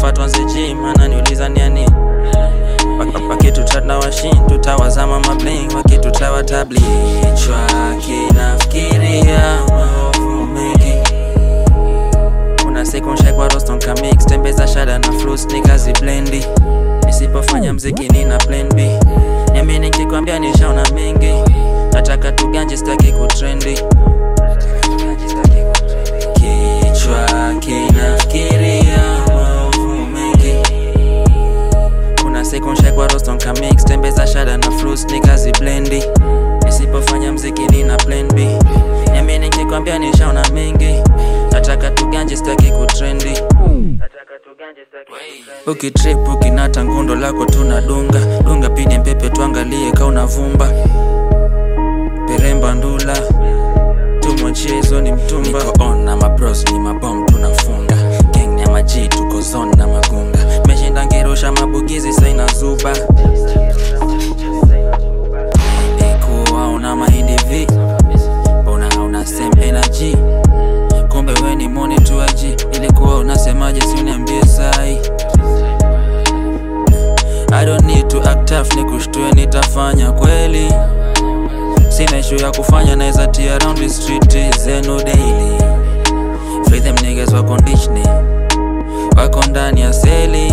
nafaa tuanze gym ananiuliza niani wakitutrat na washin tutawazama mabling wakitutawa tablichwa kinafikiria maovu mengi kuna siku nshekwa roston kamix tembeza shada na flus nikazi blendi nisipofanya mziki nina plan b nami nikikwambia nishaona mengi nataka tuganje staki kutrendi kichwa kinafikiria maovu mengi kuna siku nshekwa roston kamix tembeza shada na flus nikazi blendi nisipofanya mziki nina plan b nami nikikwambia nishaona mengi nataka tuganje staki kutrendi ukitrip ukinata ngundo lako tunadunga dunga pini mpepe tuangalie kauna vumba peremba ndula tumwachezo ni mtumba Niko on na mabros ni mabom tunafunga gang ni ya maji tuko zone na magunga meshinda ngirusha mabugizi saina zuba ilikuwa una mahindi vi mbona hauna same energy kumbe we ni monituaji ilikuwa unasemaje si uniambie sai I don't need to act tough ni kushtue nitafanya kweli sina issue ya kufanya naeza tia around the street zenu daily free them niggas wako conditioning wako ndani ya seli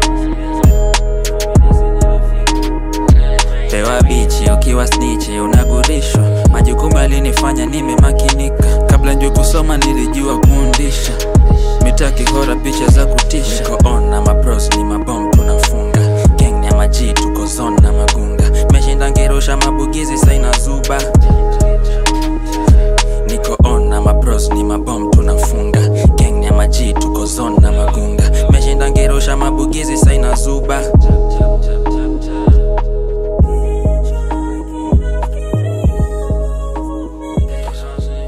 pewa bichi ukiwa snichi unagurishwa majukumu yalinifanya nimemakinika kabla njo kusoma nilijua kuundisha mitaki hora picha za kutisha niko on na mabros ni mabom tunafunga gang ni ya maji tuko zone na magunga meshinda ngirusha mabugizi saina zuba niko on na mabros ni mabom tunafunga gang ni ya maji tuko zone na magunga meshinda ngirusha mabugizi saina zuba